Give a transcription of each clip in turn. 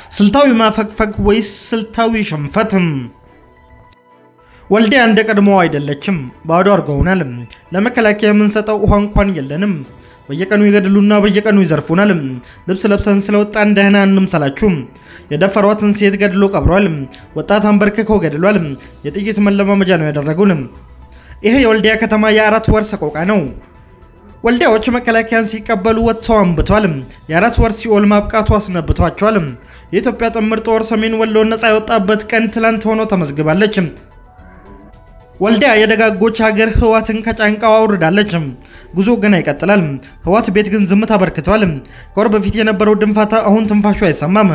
ስልታዊ ማፈግፈግ ወይስ ስልታዊ ሽንፈትም? ወልዲያ እንደ ቀድሞው አይደለችም። ባዶ አድርገውናል። ለመከላከያ የምንሰጠው ውሃ እንኳን የለንም። በየቀኑ ይገድሉና በየቀኑ ይዘርፉናል። ልብስ ለብሰን ስለወጣን ደህና እንምሰላችሁ። የደፈሯትን ሴት ገድሎ ቀብሯል። ወጣት አንበርክከው ገድሏል። የጥይት መለማመጃ ነው ያደረጉን። ይሄ የወልዲያ ከተማ የአራት ወር ሰቆቃ ነው። ወልዲያዎች መከላከያን ሲቀበሉ ወጥተው አንብቷል። የአራት ወር ሲኦል ማብቃቱ አስነብቷቸዋል። የኢትዮጵያ ጥምር ጦር ሰሜን ወሎ ነፃ የወጣበት ቀን ትላንት ሆኖ ተመዝግባለች። ወልዲያ የደጋጎች ሀገር ህዋትን ከጫንቃው አውርዳለች። ጉዞ ገና ይቀጥላል። ህዋት ቤት ግን ዝምታ አበርክተዋል። ከወር በፊት የነበረው ድንፋታ አሁን ትንፋሹ አይሰማም።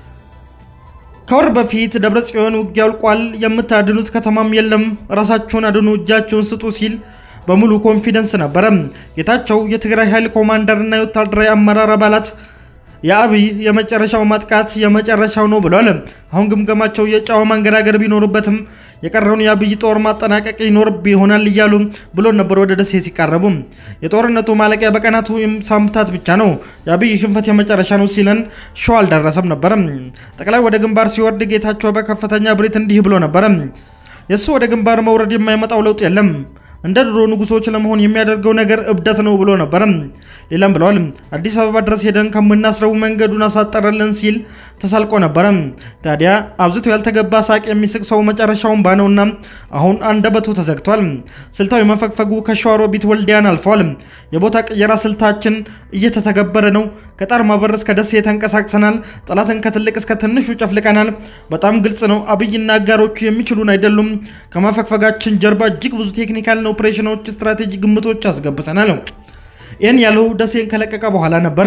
ከወር በፊት ደብረ ጽዮን ውጊያ አልቋል፣ የምታድኑት ከተማም የለም፣ ራሳቸውን አድኑ፣ እጃቸውን ስጡ ሲል በሙሉ ኮንፊደንስ ነበረ። ጌታቸው የትግራይ ኃይል ኮማንደርና የወታደራዊ አመራር አባላት የአብይ የመጨረሻው ማጥቃት የመጨረሻው ነው ብሏል። አሁን ግምገማቸው የጨዋ ማንገራገር ቢኖሩበትም የቀረውን የአብይ ጦር ማጠናቀቅ ይኖርብ ይሆናል እያሉ ብሎ ነበር ወደ ደሴ ሲቃረቡ። የጦርነቱ ማለቂያ በቀናቱ ሳምንታት ብቻ ነው፣ የአብይ ሽንፈት የመጨረሻ ነው ሲለን ሸዋ አልደረሰም ነበረ። ጠቅላይ ወደ ግንባር ሲወርድ ጌታቸው በከፍተኛ ብሬት እንዲህ ብሎ ነበረ። የእሱ ወደ ግንባር መውረድ የማይመጣው ለውጥ የለም እንደ ድሮ ንጉሶች ለመሆን የሚያደርገው ነገር እብደት ነው ብሎ ነበረ። ሌላም ብለዋል። አዲስ አበባ ድረስ ሄደን ከምናስረው መንገዱን አሳጠረልን ሲል ተሳልቆ ነበረ። ታዲያ አብዝቶ ያልተገባ ሳቅ የሚስቅ ሰው መጨረሻውን ባነውና አሁን አንደበቱ ተዘግቷል። ስልታዊ መፈግፈጉ ከሸዋሮቢት ወልዲያን አልፏል። የቦታ ቅየራ ስልታችን እየተተገበረ ነው። ከጣርማ በር እስከ ደሴ ተንቀሳቅሰናል። ጠላትን ከትልቅ እስከ ትንሹ ጨፍልቀናል። በጣም ግልጽ ነው። አብይና አጋሮቹ የሚችሉን አይደሉም። ከመፈግፈጋችን ጀርባ እጅግ ብዙ ቴክኒካል ኦፕሬሽኖች፣ ስትራቴጂ ግምቶች አስገብተናል። ይህን ያለው ደሴን ከለቀቀ በኋላ ነበረ።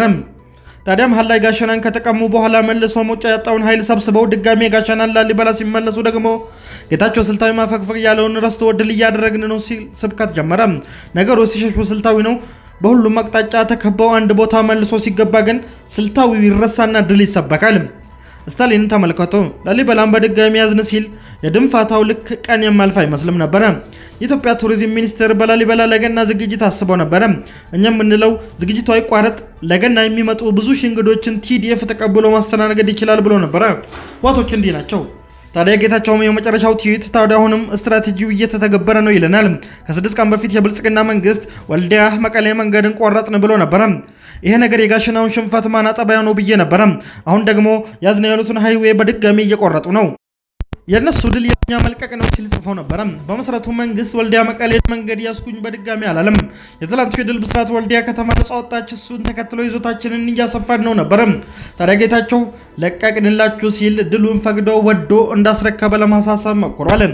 ታዲያ መሀል ላይ ጋሸናን ከተቀሙ በኋላ መልሶ መውጫ ያጣውን ኃይል ሰብስበው ድጋሜ ጋሸናን ላሊበላ ሲመለሱ ደግሞ ጌታቸው ስልታዊ ማፈግፈግ ያለውን ረስቶ ድል እያደረግን ነው ሲል ስብከት ጀመረ። ነገሩ ሲሸሹ ስልታዊ ነው። በሁሉም አቅጣጫ ተከበው አንድ ቦታ መልሶ ሲገባ ግን ስልታዊ ይረሳና ድል ይሰበካል። ስታሊንን ተመልከቶ ላሊበላን በድጋሚ ያዝን ሲል የድንፋታው ልክ ቀን የማልፍ አይመስልም ነበረ። የኢትዮጵያ ቱሪዝም ሚኒስቴር በላሊበላ ለገና ዝግጅት አስበው ነበረ። እኛ የምንለው ዝግጅቱ አይቋረጥ፣ ለገና የሚመጡ ብዙ ሺህ እንግዶችን ቲዲኤፍ ተቀብሎ ማስተናገድ ይችላል ብሎ ነበረ። ዋቶች እንዲህ ናቸው። ታዲያ ጌታቸውም የመጨረሻው ትዊት ታዲያ አሁንም ስትራቴጂው እየተተገበረ ነው ይለናል። ከስድስት ቀን በፊት የብልጽግና መንግስት ወልዲያ መቀሌ መንገድን ቆረጥን ብሎ ነበረ። ይሄ ነገር የጋሸናውን ሽንፈት ማናጠቢያ ነው ብዬ ነበረ። አሁን ደግሞ ያዝነው ያሉትን ሃይዌ በድጋሚ እየቆረጡ ነው። የእነሱ ድል የኛ መልቀቅ ነው ሲል ጽፎ ነበረ። በመሰረቱ መንግስት ወልዲያ መቀሌ መንገድ ያስኩኝ በድጋሚ አላለም። የትላንቱ የድል ብስራት ወልዲያ ከተማ ነጻ ወጣች፣ እሱን ተከትሎ ይዞታችንን እያሰፋን ነው ነበረ። ታዲያ ጌታቸው ለቀቅንላችሁ ሲል ድሉን ፈቅዶ ወዶ እንዳስረከበ ለማሳሰብ ሞክሯል።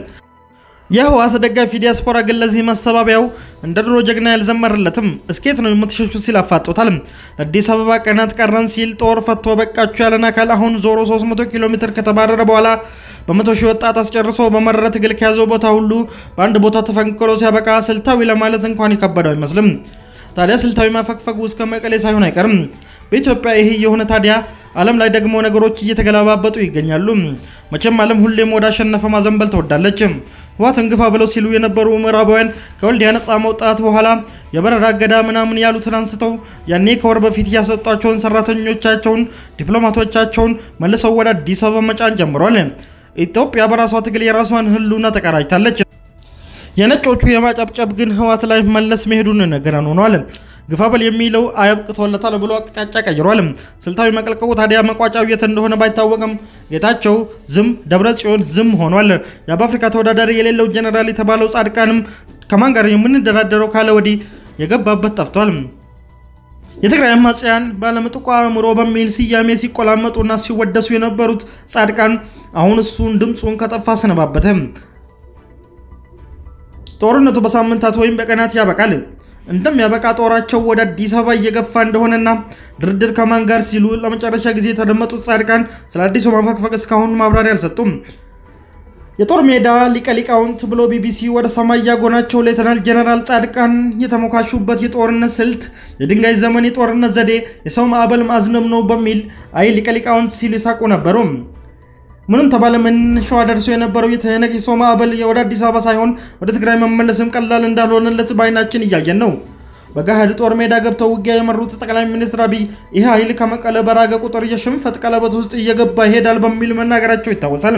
የህወሓት ደጋፊ ዲያስፖራ ግን ለዚህ ማስተባበያው እንደ ድሮ ጀግና ያልዘመረለትም እስኬት ነው የምትሸሹ ሲል አፋጦታል። አዲስ አበባ ቀናት ቀረን ሲል ጦር ፈቶ በቃችሁ ያለን አካል አሁን ዞሮ 300 ኪሎ ሜትር ከተባረረ በኋላ በመቶ ሺህ ወጣት አስጨርሶ በመረረ ትግል ከያዘው ቦታ ሁሉ በአንድ ቦታ ተፈንቅሎ ሲያበቃ ስልታዊ ለማለት እንኳን የከበደው አይመስልም። ታዲያ ስልታዊ ማፈግፈጉ እስከ መቀሌ ሳይሆን አይቀርም። በኢትዮጵያ ይህ የሆነ ታዲያ ዓለም ላይ ደግሞ ነገሮች እየተገለባበጡ ይገኛሉ። መቼም ዓለም ሁሌም ወደ አሸነፈ ማዘንበል ትወዳለች። ህወሓትን ግፋ ብለው ሲሉ የነበሩ ምዕራባውያን ከወልዲያ ነፃ መውጣት በኋላ የበረራ እገዳ ምናምን ያሉትን አንስተው ያኔ ከወር በፊት ያሰጧቸውን ሰራተኞቻቸውን፣ ዲፕሎማቶቻቸውን መልሰው ወደ አዲስ አበባ መጫን ጀምሯል። ኢትዮጵያ በራሷ ትግል የራሷን ህልውና ተቀዳጅታለች። የነጮቹ የማጨብጨብ ግን ህወሓት ላይ መለስ መሄዱን ነገረን ሆኗል። ግፋበል የሚለው አያብቅቶለታል ብሎ አቅጣጫ ቀይሯል። ስልታዊ መቀልቀቁ ታዲያ መቋጫው የት እንደሆነ ባይታወቅም ጌታቸው ዝም፣ ደብረ ጽዮን ዝም ሆኗል። የአፍሪካ ተወዳዳሪ የሌለው ጀኔራል የተባለው ጻድቃንም ከማን ጋር የምንደራደረው ካለ ወዲህ የገባበት ጠፍቷል። የትግራይ አማጽያን ባለምጥቋ አእምሮ በሚል ስያሜ ሲቆላመጡና ሲወደሱ የነበሩት ጻድቃን አሁን እሱን ድምፁን ከጠፋ ሰነባበተ። ጦርነቱ በሳምንታት ወይም በቀናት ያበቃል። እንደሚያበቃ ጦራቸው ወደ አዲስ አበባ እየገፋ እንደሆነና ድርድር ከማን ጋር ሲሉ ለመጨረሻ ጊዜ የተደመጡት ጻድቃን ስለ አዲሱ ማፈግፈግ እስካሁን ማብራሪያ አልሰጡም። የጦር ሜዳ ሊቀ ሊቃውንት ብሎ ቢቢሲ ወደ ሰማይ ያጎናቸው ሌተናል ጀነራል ጻድቃን የተሞካሹበት የጦርነት ስልት የድንጋይ ዘመን የጦርነት ዘዴ የሰው ማዕበል ማዝነብ ነው በሚል አይ ሊቀ ሊቃውንት ሲሉ ይሳቁ ነበሩ። ምንም ተባለ ምን ሸዋ ደርሶ የነበረው የተነቅ የሰው ማዕበል ወደ አዲስ አበባ ሳይሆን ወደ ትግራይ መመለስም ቀላል እንዳልሆነለት በአይናችን እያየን ነው። በገሃድ ጦር ሜዳ ገብተው ውጊያ የመሩት ጠቅላይ ሚኒስትር አብይ ይህ ኃይል ከመቀለ በራገ ቁጥር የሽንፈት ቀለበት ውስጥ እየገባ ይሄዳል በሚል መናገራቸው ይታወሳል።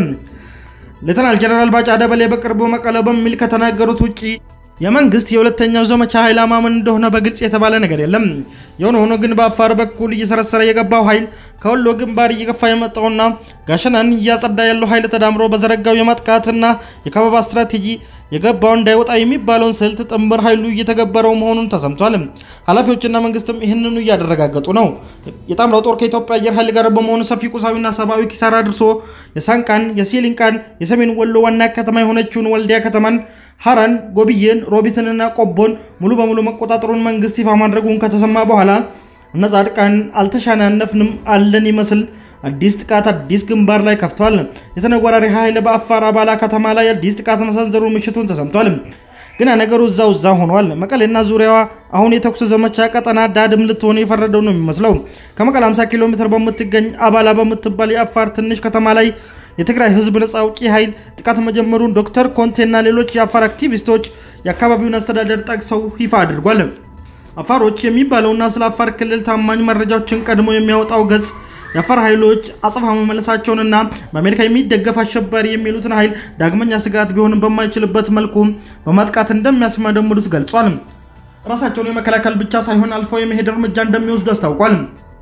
ሌተናል ጀነራል ባጫ ደበሌ በቅርቡ መቀለ በሚል ከተናገሩት ውጪ የመንግስት የሁለተኛው ዘመቻ ኃይል አማምን እንደሆነ በግልጽ የተባለ ነገር የለም። የሆነ ሆኖ ግን በአፋር በኩል እየሰረሰረ የገባው ኃይል ከወሎ ግንባር እየገፋ የመጣውና ጋሸናን እያጸዳ ያለው ኃይል ተዳምሮ በዘረጋው የማጥቃትና የከበባ ስትራቴጂ የገባው እንዳይወጣ የሚባለውን ስልት ጥምር ኃይሉ እየተገበረው መሆኑን ተሰምቷል። ኃላፊዎችና መንግስትም ይህንኑ እያደረጋገጡ ነው። የጣምራው ጦር ከኢትዮጵያ አየር ኃይል ጋር በመሆኑ ሰፊ ቁሳዊና ሰብአዊ ኪሳራ አድርሶ የሳንቃን፣ የሲሊንቃን፣ የሰሜን ወሎ ዋና ከተማ የሆነችውን ወልዲያ ከተማን፣ ሀራን፣ ጎብዬን፣ ሮቢትንና ቆቦን ሙሉ በሙሉ መቆጣጠሩን መንግስት ይፋ ማድረጉን ከተሰማ በኋላ እነ ጻድቃን አልተሻናነፍንም አለን ይመስል አዲስ ጥቃት አዲስ ግንባር ላይ ከፍቷል። የተነወራሪ ኃይል በአፋር አባላ ከተማ ላይ አዲስ ጥቃት መሰንዘሩ ምሽቱን ተሰምቷል። ግና ነገሩ እዛው እዛ ሆኗል። መቀሌና ዙሪያዋ አሁን የተኩስ ዘመቻ ቀጠና ዳድም ልትሆን የፈረደው ነው የሚመስለው። ከመቀሌ 50 ኪሎ ሜትር በምትገኝ አባላ በምትባል የአፋር ትንሽ ከተማ ላይ የትግራይ ህዝብ ነጻ አውጪ ኃይል ጥቃት መጀመሩን ዶክተር ኮንቴና ሌሎች የአፋር አክቲቪስቶች የአካባቢውን አስተዳደር ጠቅሰው ይፋ አድርጓል። አፋሮች የሚባለውና ስለ አፋር ክልል ታማኝ መረጃዎችን ቀድሞ የሚያወጣው ገጽ የአፋር ኃይሎች አጽፋ መመለሳቸውንና በአሜሪካ የሚደገፍ አሸባሪ የሚሉትን ኃይል ዳግመኛ ስጋት ቢሆንም በማይችልበት መልኩ በማጥቃት እንደሚያስመደምዱት ገልጿል። ራሳቸውን የመከላከል ብቻ ሳይሆን አልፎ የመሄድ እርምጃ እንደሚወስዱ አስታውቋል።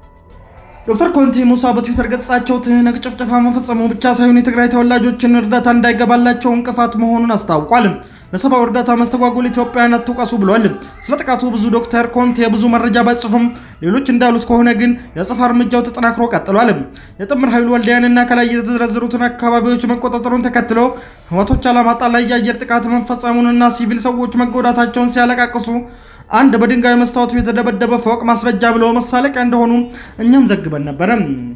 ዶክተር ኮንቴ ሙሳ በትዊተር ገጻቸው ትህነግ ጭፍጨፋ መፈጸሙ ብቻ ሳይሆን የትግራይ ተወላጆችን እርዳታ እንዳይገባላቸው እንቅፋት መሆኑን አስታውቋል። ለሰብአዊ እርዳታ መስተጓጎል ኢትዮጵያን አትውቀሱ ብሏል። ስለ ጥቃቱ ብዙ ዶክተር ኮንቴ ብዙ መረጃ ባይጽፉም ሌሎች እንዳሉት ከሆነ ግን የአጸፋ እርምጃው ተጠናክሮ ቀጥሏል። የጥምር ኃይሉ ወልዲያንና ከላይ የተዘረዘሩትን አካባቢዎች መቆጣጠሩን ተከትሎ ህወሓቶች አላማጣ ላይ የአየር ጥቃት መፈጸሙንና ሲቪል ሰዎች መጎዳታቸውን ሲያለቃቅሱ አንድ በድንጋይ መስታወቱ የተደበደበ ፎቅ ማስረጃ ብለው መሳለቂያ እንደሆኑ እኛም ዘግበን ነበረ።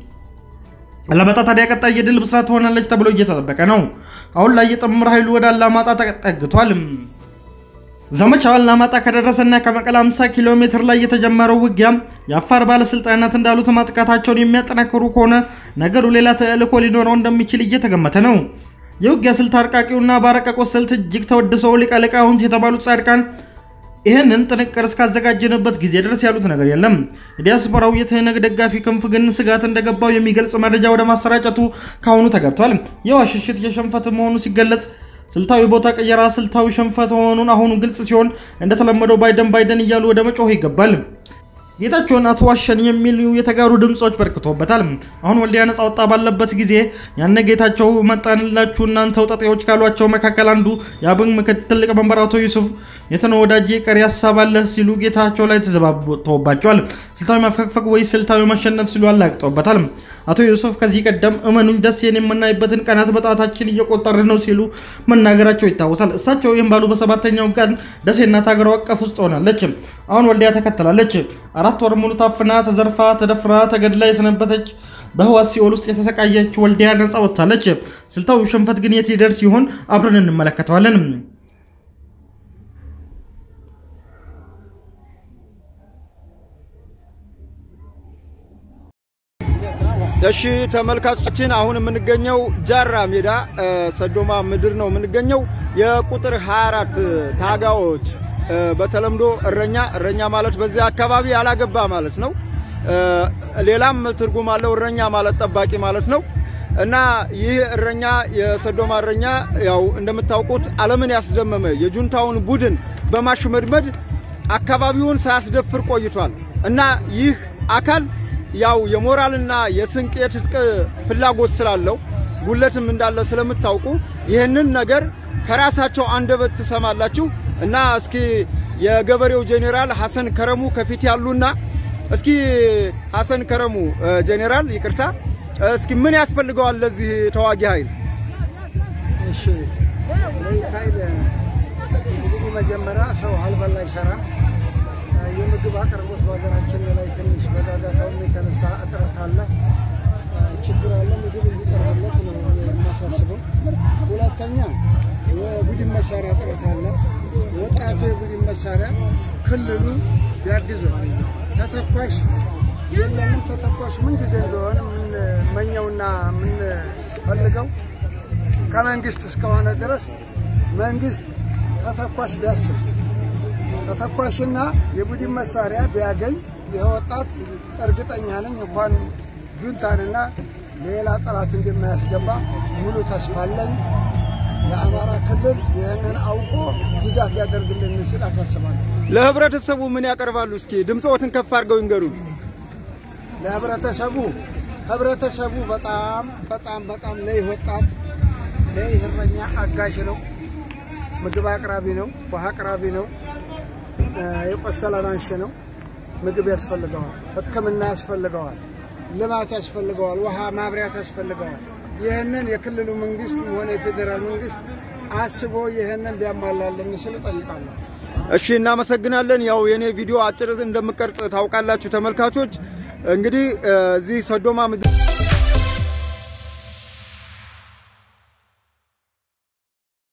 አላማጣ ታዲያ ቀጣይ የድል ብስራት ትሆናለች ተብሎ እየተጠበቀ ነው። አሁን ላይ የጥምር ኃይሉ ወደ አላማጣ ተጠግቷል። ዘመቻው አላማጣ ከደረሰና ከመቀለ 50 ኪሎ ሜትር ላይ የተጀመረው ውጊያ የአፋር ባለስልጣናት እንዳሉት ማጥቃታቸውን የሚያጠናክሩ ከሆነ ነገሩ ሌላ ተልዕኮ ሊኖረው እንደሚችል እየተገመተ ነው። የውጊያ ስልት አርቃቂውና ባረቀቆት ስልት እጅግ ተወድሰው ሊቀ ሊቃውንት የተባሉት ጻድቃን ይህንን ጥንቅር እስካዘጋጀንበት ጊዜ ድረስ ያሉት ነገር የለም። የዲያስፖራው የትህነግ ደጋፊ ክንፍ ግን ስጋት እንደገባው የሚገልጽ መረጃ ወደ ማሰራጨቱ ካሁኑ ተገብቷል። የዋሽ ሽሽት የሽንፈት መሆኑ ሲገለጽ ስልታዊ ቦታ ቀየራ ስልታዊ ሽንፈት መሆኑን አሁኑ ግልጽ ሲሆን እንደተለመደው ባይደን ባይደን እያሉ ወደ መጮህ ይገባል። ጌታቸውን አትዋሸን የሚሉ የተጋሩ ድምፆች በርክቶበታል። አሁን ወልዲያ ነጻ ወጣ ባለበት ጊዜ ያነ ጌታቸው መጣንላችሁ እናንተ ወጠጤዎች ካሏቸው መካከል አንዱ የአብን ምክትል ሊቀመንበር አቶ ዩሱፍ የተነ ወዳጄ ቀሪ ሀሳብ አለህ ሲሉ ጌታቸው ላይ ተዘባብተውባቸዋል። ስልታዊ መፈግፈግ ወይ ስልታዊ ማሸነፍ ሲሉ አላግጠውበታል። አቶ ዩሱፍ ከዚህ ቀደም እመኑኝ ደሴን የምናይበትን ቀናት በጣታችን እየቆጠርን ነው ሲሉ መናገራቸው ይታወሳል። እሳቸው ይህም ባሉ በሰባተኛው ቀን ደሴ እናት ሀገር አቀፍ ውስጥ ሆናለች። አሁን ወልዲያ ተከትላለች። አራት ወር ሙሉ ታፍና ተዘርፋ ተደፍራ ተገድላ የሰነበተች በህዋስ ሲኦል ውስጥ የተሰቃየች ወልዲያ ነጻ ወጥታለች። ስልታዊ ሽንፈት ግን የት ይደርስ ሲሆን አብረን እንመለከተዋለን። እሺ ተመልካቾችን አሁን የምንገኘው ጃራ ሜዳ ሰዶማ ምድር ነው የምንገኘው። የቁጥር 24 ታጋዎች በተለምዶ እረኛ እረኛ ማለት በዚህ አካባቢ ያላገባ ማለት ነው። ሌላም ትርጉም አለው። እረኛ ማለት ጠባቂ ማለት ነው። እና ይህ እረኛ የሰዶማ እረኛ ያው እንደምታውቁት ዓለምን ያስደመመ የጁንታውን ቡድን በማሽመድመድ አካባቢውን ሳያስደፍር ቆይቷል። እና ይህ አካል ያው የሞራልና የስንቅ የትጥቅ ፍላጎት ስላለው ጉለትም እንዳለ ስለምታውቁ ይህንን ነገር ከራሳቸው አንደበት ትሰማላችሁ። እና እስኪ የገበሬው ጄኔራል ሐሰን ከረሙ ከፊት ያሉና እስኪ ሐሰን ከረሙ ጄኔራል ይቅርታ፣ እስኪ ምን ያስፈልገዋል ለዚህ ተዋጊ ኃይል? እሺ ለይህ ኃይል እንግዲህ መጀመሪያ ሰው አልበላ አይሰራም። የምግብ አቅርቦት በሀገራችን ላይ ትንሽ በጋጋታውም የተነሳ እጥረት አለ፣ ችግር አለ። ምግብ እንዲቀርብለት ነው የማሳስበው። ሁለተኛ የቡድን መሳሪያ እጥረት አለ። ወጣቱ የቡድን መሳሪያ ክልሉ ቢያግዘው ተተኳሽ የለንም። ተተኳሽ ምን ጊዜ እንደሆነ የምንመኘውና የምንፈልገው ከመንግስት እስከሆነ ድረስ መንግስት ተተኳሽ ቢያስብ ተተኳሽና የቡድን መሳሪያ ቢያገኝ ይህ ወጣት እርግጠኛ ነኝ እንኳን ጁንታንና ሌላ ጠላት እንደማያስገባ ሙሉ ተስፋ አለኝ። የአማራ ክልል ይህንን አውቆ ድጋፍ ሊያደርግልን ስል አሳስባለሁ። ለህብረተሰቡ ምን ያቀርባሉ? እስኪ ድምፅዎትን ከፍ አድርገው ይንገሩ። ለህብረተሰቡ ህብረተሰቡ በጣም በጣም በጣም ለይህ ወጣት ለይህ እረኛ አጋዥ ነው። ምግብ አቅራቢ ነው። ውሃ አቅራቢ ነው። የቆሰለ አንሺ ነው። ምግብ ያስፈልገዋል። ሕክምና ያስፈልገዋል። ልማት ያስፈልገዋል። ውሃ ማብሪያት ያስፈልገዋል። ይህንን የክልሉ መንግስት ሆነ የፌዴራል መንግስት አስቦ ይህንን ቢያሟላልን ስል እጠይቃለሁ። እሺ እናመሰግናለን። ያው የኔ ቪዲዮ አጭር እንደምቀርጽ ታውቃላችሁ ተመልካቾች። እንግዲህ እዚህ ሰዶማ ምድር